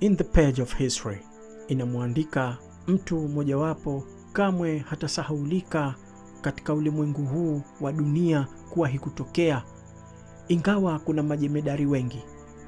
in the page of history inamwandika mtu mojawapo kamwe hatasahaulika katika ulimwengu huu wa dunia kuwahi kutokea, ingawa kuna majemedari wengi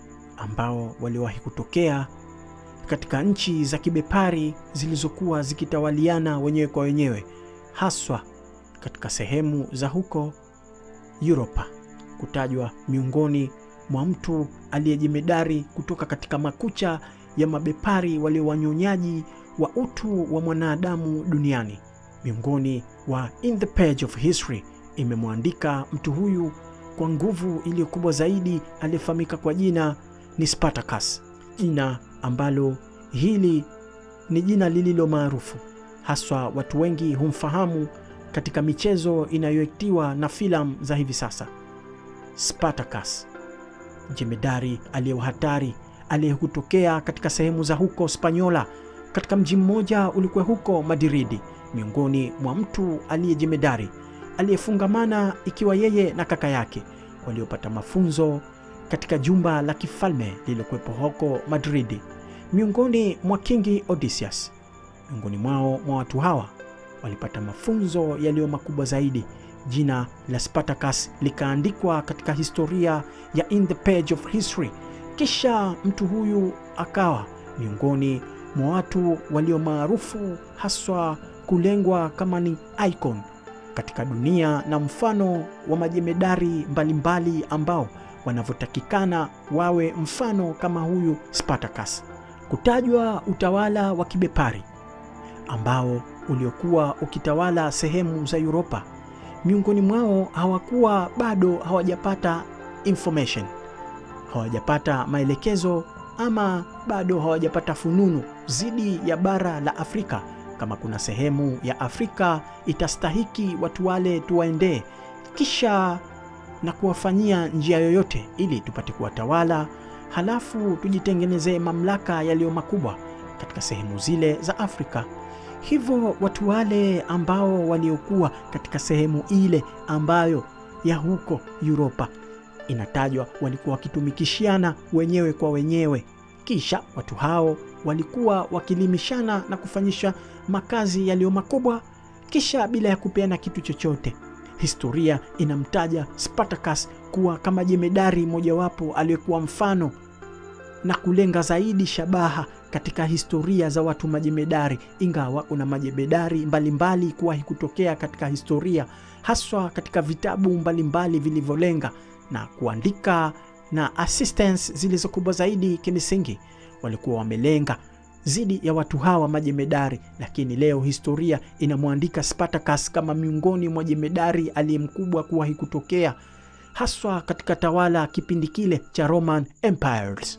ambao waliwahi kutokea katika nchi za kibepari zilizokuwa zikitawaliana wenyewe kwa wenyewe, haswa katika sehemu za huko Europa, kutajwa miongoni mwa mtu aliyejemedari kutoka katika makucha ya mabepari walio wanyonyaji wa utu wa mwanadamu duniani. Miongoni wa in the page of history imemwandika mtu huyu kwa nguvu iliyo kubwa zaidi, aliyefahamika kwa jina ni Spartacus, jina ambalo hili ni jina lililo maarufu haswa, watu wengi humfahamu katika michezo inayoitiwa na filamu za hivi sasa. Spartacus, jemedari aliye hatari aliyekutokea katika sehemu za huko Spanyola, katika mji mmoja ulikuwa huko Madridi, miongoni mwa mtu aliyejemedari aliyefungamana ikiwa yeye na kaka yake waliopata mafunzo katika jumba la kifalme lililokuwepo huko Madridi, miongoni mwa Kingi Odysseus. Miongoni mwao mwa watu hawa walipata mafunzo yaliyo makubwa zaidi. Jina la Spartacus likaandikwa katika historia ya in the page of history. Kisha mtu huyu akawa miongoni mwa watu walio maarufu haswa kulengwa kama ni icon katika dunia na mfano wa majemedari mbalimbali mbali ambao wanavyotakikana wawe mfano kama huyu Spartacus. Kutajwa utawala wa kibepari ambao uliokuwa ukitawala sehemu za Europa, miongoni mwao hawakuwa bado hawajapata information, hawajapata maelekezo ama bado hawajapata fununu zidi ya bara la Afrika kama kuna sehemu ya Afrika itastahiki watu wale tuwaendee, kisha na kuwafanyia njia yoyote ili tupate kuwatawala, halafu tujitengenezee mamlaka yaliyo makubwa katika sehemu zile za Afrika. Hivyo watu wale ambao waliokuwa katika sehemu ile ambayo ya huko Europa inatajwa walikuwa wakitumikishiana wenyewe kwa wenyewe, kisha watu hao walikuwa wakilimishana na kufanyisha makazi yaliyo makubwa, kisha bila ya kupeana kitu chochote. Historia inamtaja Spartacus kuwa kama jemedari mojawapo aliyekuwa mfano na kulenga zaidi shabaha katika historia za watu majemedari, ingawa kuna majemedari mbalimbali kuwahi kutokea katika historia, haswa katika vitabu mbalimbali vilivyolenga na kuandika na assistance zilizokubwa zaidi kimisingi walikuwa wamelenga zidi ya watu hawa majemedari, lakini leo historia inamwandika Spartacus kama miongoni mwa jemedari aliye mkubwa kuwahi kutokea, haswa katika tawala kipindi kile cha Roman Empires,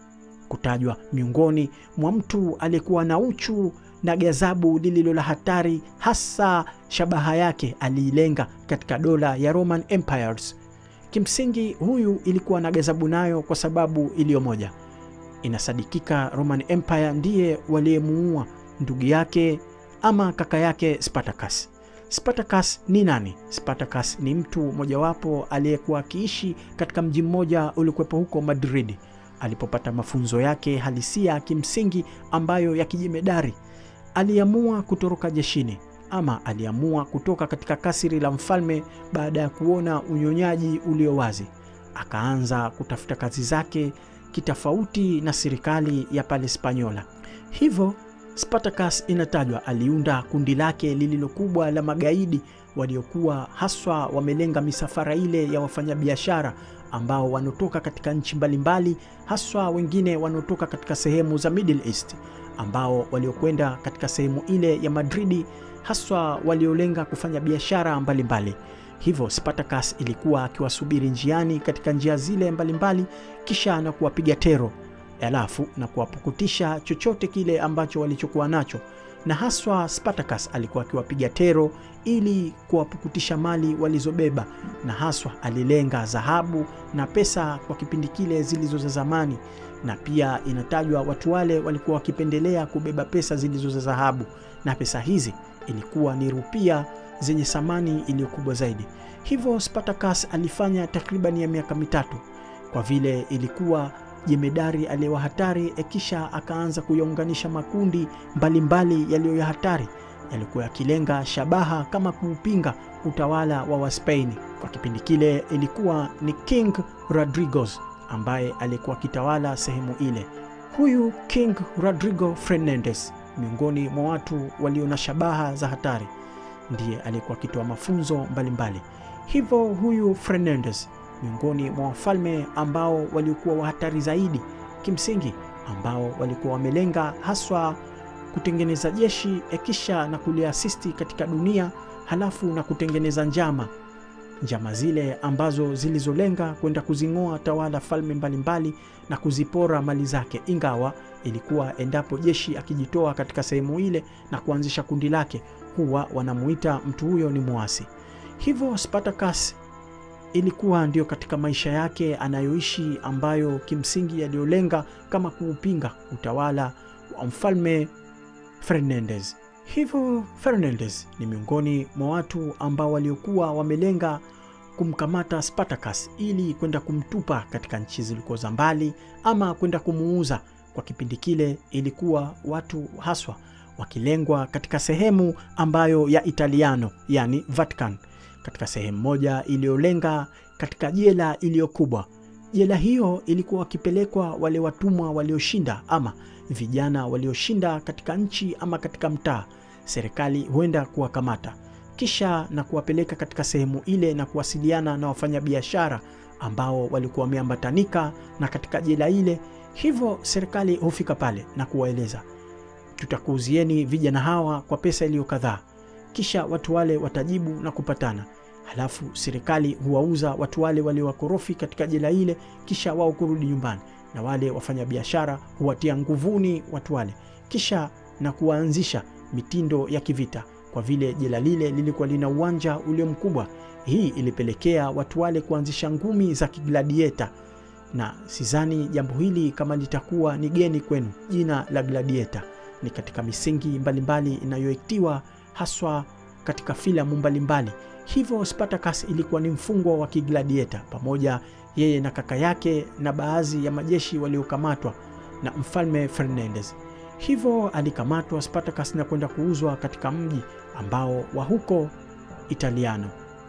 kutajwa miongoni mwa mtu aliyekuwa na uchu na gazabu lililo la hatari, hasa shabaha yake aliilenga katika dola ya Roman Empires. Kimsingi huyu ilikuwa na gazabu nayo kwa sababu iliyo moja inasadikika Roman Empire ndiye waliyemuua ndugu yake ama kaka yake Spartacus. Spartacus ni nani? Spartacus ni mtu mojawapo aliyekuwa akiishi katika mji mmoja uliokuwepo huko Madrid, alipopata mafunzo yake halisia kimsingi ambayo ya kijemedari. Aliamua kutoroka jeshini ama aliamua kutoka katika kasiri la mfalme baada ya kuona unyonyaji ulio wazi, akaanza kutafuta kazi zake kitofauti na serikali ya pale Spanyola. Hivyo Spartacus inatajwa aliunda kundi lake lililo kubwa la magaidi waliokuwa haswa wamelenga misafara ile ya wafanyabiashara ambao wanaotoka katika nchi mbalimbali, haswa wengine wanaotoka katika sehemu za Middle East, ambao waliokwenda katika sehemu ile ya Madridi, haswa waliolenga kufanya biashara mbalimbali. Hivyo Spartacus ilikuwa akiwasubiri njiani katika njia zile mbalimbali mbali, kisha na kuwapiga tero alafu na kuwapukutisha chochote kile ambacho walichokuwa nacho, na haswa Spartacus alikuwa akiwapiga tero ili kuwapukutisha mali walizobeba, na haswa alilenga dhahabu na pesa kwa kipindi kile zilizo za zamani, na pia inatajwa watu wale walikuwa wakipendelea kubeba pesa zilizo za dhahabu, na pesa hizi ilikuwa ni rupia zenye thamani iliyokubwa zaidi. Hivyo Spartacus alifanya takriban ya miaka mitatu, kwa vile ilikuwa jemedari aliyewa hatari, kisha akaanza kuyaunganisha makundi mbalimbali yaliyo ya hatari yalikuwa yakilenga shabaha kama kuupinga utawala wa Waspaini. Kwa kipindi kile ilikuwa ni King Rodriguez ambaye alikuwa akitawala sehemu ile. Huyu King Rodrigo Fernandez, miongoni mwa watu walio na shabaha za hatari, ndiye alikuwa akitoa mafunzo mbalimbali mbali. Hivyo huyu Fernandez miongoni mwa wafalme ambao waliokuwa wa hatari zaidi kimsingi, ambao walikuwa wamelenga haswa kutengeneza jeshi ekisha na kuliasisti katika dunia, halafu na kutengeneza njama njama zile ambazo zilizolenga kwenda kuzing'oa tawala falme mbalimbali mbali na kuzipora mali zake, ingawa ilikuwa endapo jeshi akijitoa katika sehemu ile na kuanzisha kundi lake, huwa wanamuita mtu huyo ni mwasi. Hivyo Spartacus ilikuwa ndio katika maisha yake anayoishi, ambayo kimsingi yaliyolenga kama kuupinga utawala wa mfalme Fernandez. Hivyo Fernandez ni miongoni mwa watu ambao waliokuwa wamelenga kumkamata Spartacus ili kwenda kumtupa katika nchi zilikuwa za mbali ama kwenda kumuuza. Kwa kipindi kile ilikuwa watu haswa wakilengwa katika sehemu ambayo ya Italiano, yani Vatican, katika sehemu moja iliyolenga katika jela iliyo kubwa. Jela hiyo ilikuwa wakipelekwa wale watumwa walioshinda ama vijana walioshinda katika nchi ama katika mtaa. Serikali huenda kuwakamata kisha na kuwapeleka katika sehemu ile na kuwasiliana na wafanyabiashara ambao walikuwa wameambatanika na katika jela ile. Hivyo serikali hufika pale na kuwaeleza, tutakuuzieni vijana hawa kwa pesa iliyo kadhaa. Kisha watu wale watajibu na kupatana, halafu serikali huwauza watu wale waliowakorofi katika jela ile, kisha wao kurudi nyumbani na wale wafanyabiashara huwatia nguvuni watu wale, kisha na kuwaanzisha mitindo ya kivita. Kwa vile jela lile lilikuwa lina uwanja ulio mkubwa, hii ilipelekea watu wale kuanzisha ngumi za kigladieta, na sidhani jambo hili kama litakuwa ni geni kwenu. Jina la gladieta ni katika misingi mbalimbali inayoitiwa haswa katika filamu mbalimbali. Hivyo Spartacus ilikuwa ni mfungwa wa kigladieta pamoja yeye na kaka yake na baadhi ya majeshi waliokamatwa na mfalme Fernandez. Hivyo alikamatwa Spartacus na kwenda kuuzwa katika mji ambao wa huko Italiano.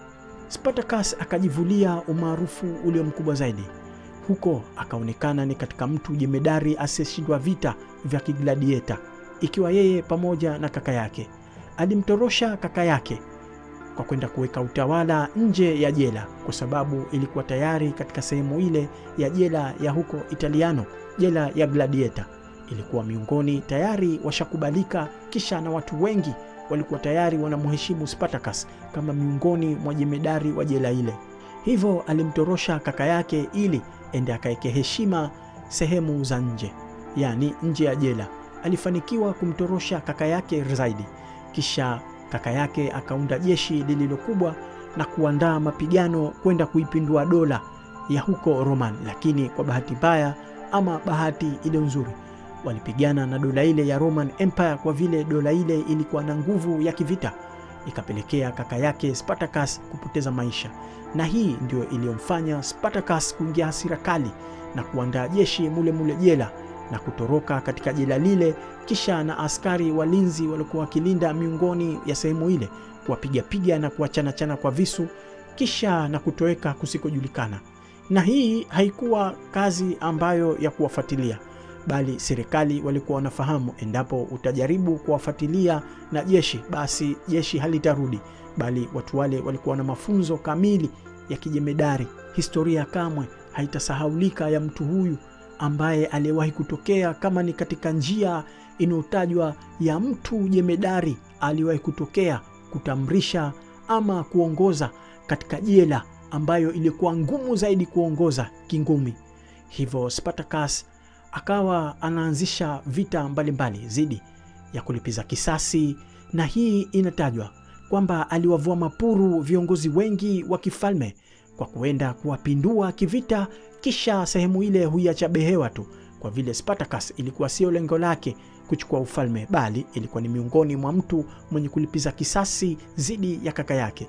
Spartacus akajivulia umaarufu ulio mkubwa zaidi huko, akaonekana ni katika mtu jemedari asiyeshindwa vita vya kigladieta, ikiwa yeye pamoja na kaka yake. Alimtorosha kaka yake kwa kwenda kuweka utawala nje ya jela, kwa sababu ilikuwa tayari katika sehemu ile ya jela ya huko Italiano, jela ya gladieta ilikuwa miongoni tayari washakubalika, kisha na watu wengi walikuwa tayari wanamheshimu Spartacus kama miongoni mwa jemedari wa jela ile. Hivyo alimtorosha kaka yake ili ende akaeke heshima sehemu za nje, yaani nje ya jela. Alifanikiwa kumtorosha kaka yake zaidi, kisha kaka yake akaunda jeshi lililokubwa na kuandaa mapigano kwenda kuipindua dola ya huko Roman, lakini kwa bahati mbaya ama bahati ile nzuri walipigana na dola ile ya Roman Empire. Kwa vile dola ile ilikuwa na nguvu ya kivita, ikapelekea kaka yake Spartacus kupoteza maisha, na hii ndio iliyomfanya Spartacus kuingia hasira kali na kuandaa jeshi mule mule jela na kutoroka katika jela lile, kisha na askari walinzi waliokuwa wakilinda miongoni ya sehemu ile kuwapigapiga na kuwachanachana kwa visu, kisha na kutoweka kusikojulikana. Na hii haikuwa kazi ambayo ya kuwafuatilia bali serikali walikuwa wanafahamu endapo utajaribu kuwafuatilia na jeshi, basi jeshi halitarudi, bali watu wale walikuwa na mafunzo kamili ya kijemedari. Historia kamwe haitasahaulika ya mtu huyu ambaye aliyewahi kutokea, kama ni katika njia inayotajwa ya mtu jemedari aliyewahi kutokea kutamrisha ama kuongoza katika jela ambayo ilikuwa ngumu zaidi kuongoza kingumi. Hivyo Spartacus akawa anaanzisha vita mbalimbali dhidi ya kulipiza kisasi, na hii inatajwa kwamba aliwavua mapuru viongozi wengi wa kifalme kwa kuenda kuwapindua kivita, kisha sehemu ile huiacha behewa tu, kwa vile Spartacus ilikuwa sio lengo lake kuchukua ufalme, bali ilikuwa ni miongoni mwa mtu mwenye kulipiza kisasi dhidi ya kaka yake.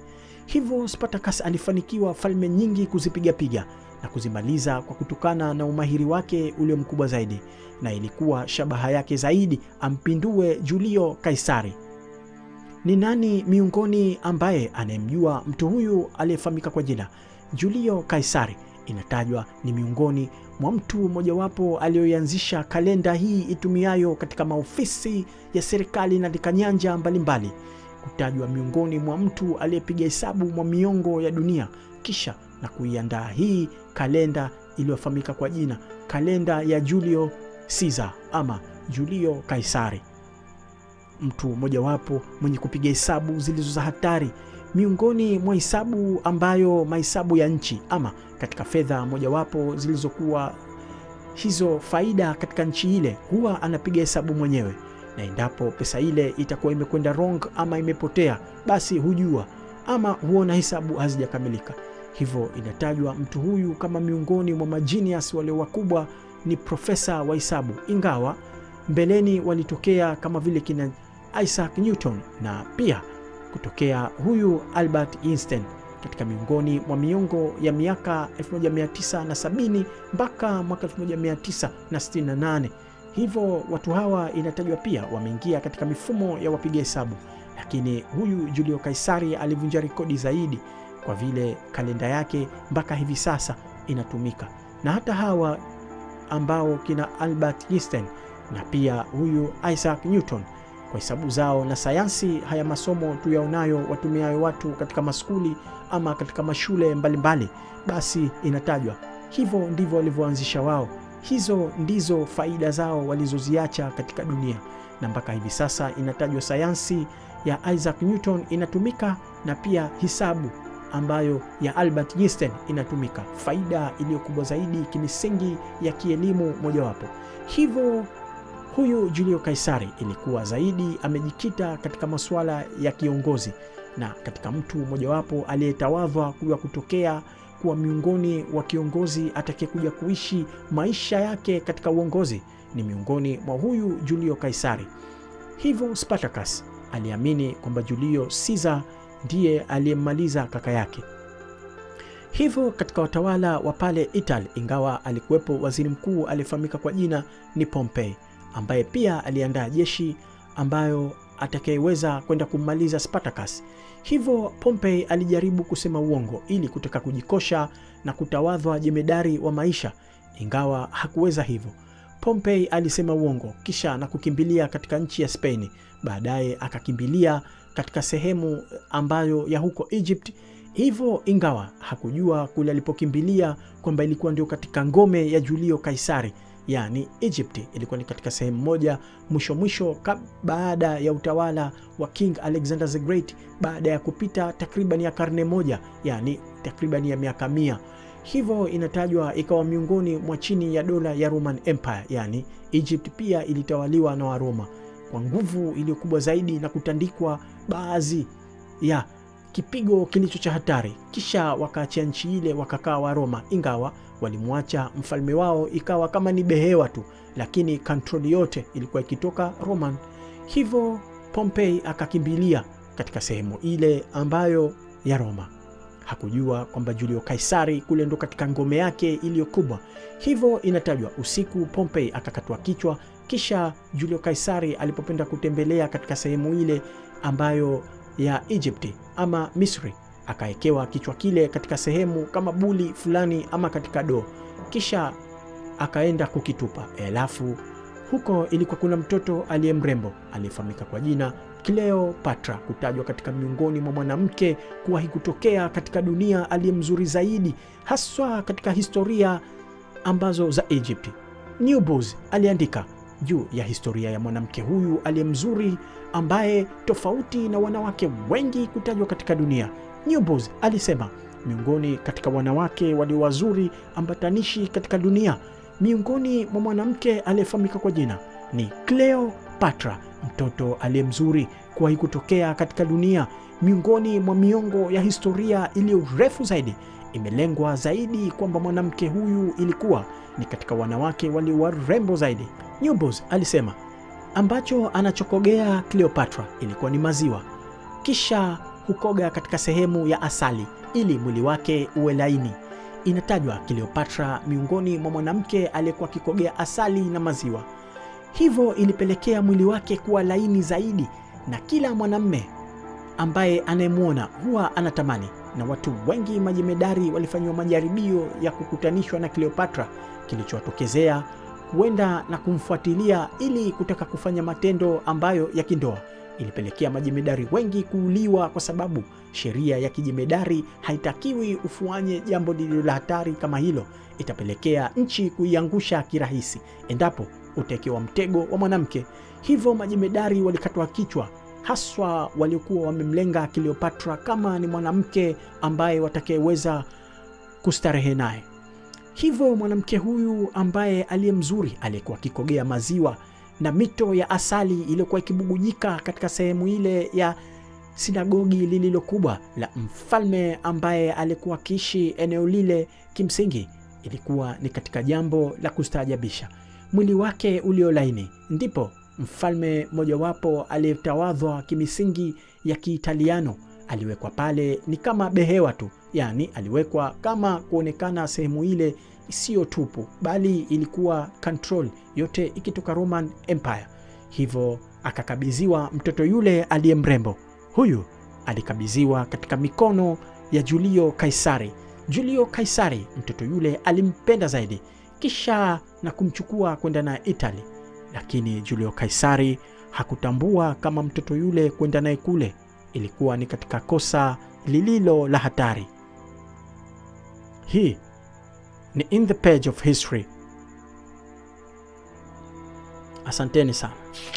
Hivyo Spartacus alifanikiwa falme nyingi kuzipigapiga na kuzimaliza kwa kutokana na umahiri wake ulio mkubwa zaidi, na ilikuwa shabaha yake zaidi ampindue Julio Kaisari. Ni nani miongoni ambaye anayemjua mtu huyu aliyefahamika kwa jina Julio Kaisari? Inatajwa ni miongoni mwa mtu mojawapo aliyoianzisha kalenda hii itumiayo katika maofisi ya serikali na katika nyanja mbalimbali, kutajwa miongoni mwa mtu aliyepiga hesabu mwa miongo ya dunia kisha na kuiandaa hii kalenda iliyofahamika kwa jina kalenda ya Julio Caesar ama Julio Kaisari, mtu mojawapo mwenye kupiga hesabu zilizo za hatari miongoni mwa hesabu ambayo mahesabu ya nchi ama katika fedha mojawapo zilizokuwa hizo faida katika nchi ile, huwa anapiga hesabu mwenyewe, na endapo pesa ile itakuwa imekwenda wrong ama imepotea, basi hujua ama huona hesabu hazijakamilika. Hivyo inatajwa mtu huyu kama miongoni mwa majinias walio wakubwa ni profesa wa hesabu, ingawa mbeleni walitokea kama vile kina Isaac Newton na pia kutokea huyu Albert Einstein katika miongoni mwa miongo ya miaka 1970 mpaka mwaka 1968. Hivyo watu hawa inatajwa pia wameingia katika mifumo ya wapiga hesabu, lakini huyu Julio Kaisari alivunja rekodi zaidi kwa vile kalenda yake mpaka hivi sasa inatumika na hata hawa ambao kina Albert Einstein na pia huyu Isaac Newton kwa hesabu zao na sayansi. Haya masomo tuyaonayo watumiayo watu katika maskuli ama katika mashule mbalimbali mbali, basi inatajwa hivyo ndivyo walivyoanzisha wao. Hizo ndizo faida zao walizoziacha katika dunia, na mpaka hivi sasa inatajwa sayansi ya Isaac Newton inatumika na pia hisabu ambayo ya Albert Einstein inatumika, faida iliyo kubwa zaidi kimisingi ya kielimu mojawapo. Hivyo huyu Julio Kaisari ilikuwa zaidi amejikita katika masuala ya kiongozi na katika mtu mojawapo aliyetawadhwa kuwa kutokea kuwa miongoni wa kiongozi atakayekuja kuishi maisha yake katika uongozi ni miongoni mwa huyu Julio Kaisari. Hivyo Spartacus aliamini kwamba Julio Caesar ndiye aliyemmaliza kaka yake. Hivyo katika watawala wa pale Italy, ingawa alikuwepo waziri mkuu aliyefahamika kwa jina ni Pompey, ambaye pia aliandaa jeshi ambayo atakayeweza kwenda kummaliza Spartacus. Hivyo Pompey alijaribu kusema uongo ili kutaka kujikosha na kutawadhwa jemedari wa maisha, ingawa hakuweza hivyo. Pompey alisema uongo kisha na kukimbilia katika nchi ya Spain. Baadaye akakimbilia katika sehemu ambayo ya huko Egypt. Hivyo ingawa hakujua kule alipokimbilia kwamba ilikuwa ndio katika ngome ya Julio Kaisari, yaani Egypt ilikuwa ni katika sehemu moja mwisho mwisho baada ya utawala wa King Alexander the Great, baada ya kupita takriban ya karne moja, yaani takriban ya miaka mia. Hivyo inatajwa ikawa miongoni mwa chini ya dola ya Roman Empire, yaani Egypt pia ilitawaliwa na Waroma kwa nguvu iliyo kubwa zaidi na kutandikwa baadhi ya kipigo kilicho cha hatari, kisha wakaachia nchi ile wakakaa Waroma, ingawa walimwacha mfalme wao ikawa kama ni behewa tu, lakini kontroli yote ilikuwa ikitoka Roman. Hivyo Pompey akakimbilia katika sehemu ile ambayo ya Roma. Hakujua kwamba Julio Kaisari kule ndo katika ngome yake iliyo kubwa. Hivyo inatajwa usiku Pompey akakatwa kichwa, kisha Julio Kaisari alipopenda kutembelea katika sehemu ile ambayo ya Egypti ama Misri, akawekewa kichwa kile katika sehemu kama buli fulani ama katika doo, kisha akaenda kukitupa. Alafu huko ilikuwa kuna mtoto aliye mrembo aliyefahamika kwa jina Cleopatra, kutajwa katika miongoni mwa mwanamke kuwahi kutokea katika dunia aliye mzuri zaidi, haswa katika historia ambazo za Egypt. Newbus aliandika juu ya historia ya mwanamke huyu aliye mzuri ambaye tofauti na wanawake wengi kutajwa katika dunia. Newbus alisema miongoni katika wanawake walio wazuri ambatanishi katika dunia, miongoni mwa mwanamke aliyefahamika kwa jina ni Cleopatra, mtoto aliye mzuri kuwahi kutokea katika dunia. Miongoni mwa miongo ya historia iliyo refu zaidi, imelengwa zaidi kwamba mwanamke huyu ilikuwa ni katika wanawake walio warembo zaidi. Newbus alisema ambacho anachokogea Cleopatra ilikuwa ni maziwa, kisha hukoga katika sehemu ya asali ili mwili wake uwe laini. Inatajwa Kleopatra miongoni mwa mwanamke aliyekuwa akikogea asali na maziwa, hivyo ilipelekea mwili wake kuwa laini zaidi, na kila mwanamme ambaye anayemwona huwa anatamani. Na watu wengi majemedari walifanyiwa majaribio ya kukutanishwa na Kleopatra, kilichowatokezea kuenda na kumfuatilia ili kutaka kufanya matendo ambayo ya kindoa. Ilipelekea majemedari wengi kuuliwa kwa sababu sheria ya kijemedari haitakiwi ufanye jambo lililo la hatari kama hilo. Itapelekea nchi kuiangusha kirahisi endapo utaekewa mtego wa mwanamke. Hivyo majemedari walikatwa kichwa, haswa waliokuwa wamemlenga Kleopatra kama ni mwanamke ambaye watakayeweza kustarehe naye. Hivyo mwanamke huyu ambaye aliye mzuri aliyekuwa akikogea maziwa na mito ya asali iliyokuwa ikibubujika katika sehemu ile ya sinagogi lililo kubwa la mfalme ambaye alikuwa akiishi eneo lile, kimsingi ilikuwa ni katika jambo la kustaajabisha. Mwili wake uliolaini, ndipo mfalme mojawapo aliyetawadhwa kimisingi ya Kiitaliano aliwekwa pale, ni kama behewa tu, yaani aliwekwa kama kuonekana sehemu ile isiyo tupu, bali ilikuwa control yote ikitoka Roman Empire. Hivyo akakabidhiwa mtoto yule aliye mrembo. Huyu alikabidhiwa katika mikono ya Julio Kaisari. Julio Kaisari mtoto yule alimpenda zaidi, kisha na kumchukua kwenda naye Italy, lakini Julio Kaisari hakutambua kama mtoto yule kwenda naye kule ilikuwa ni katika kosa lililo la hatari. Hii ni In the Page of History. Asanteni sana.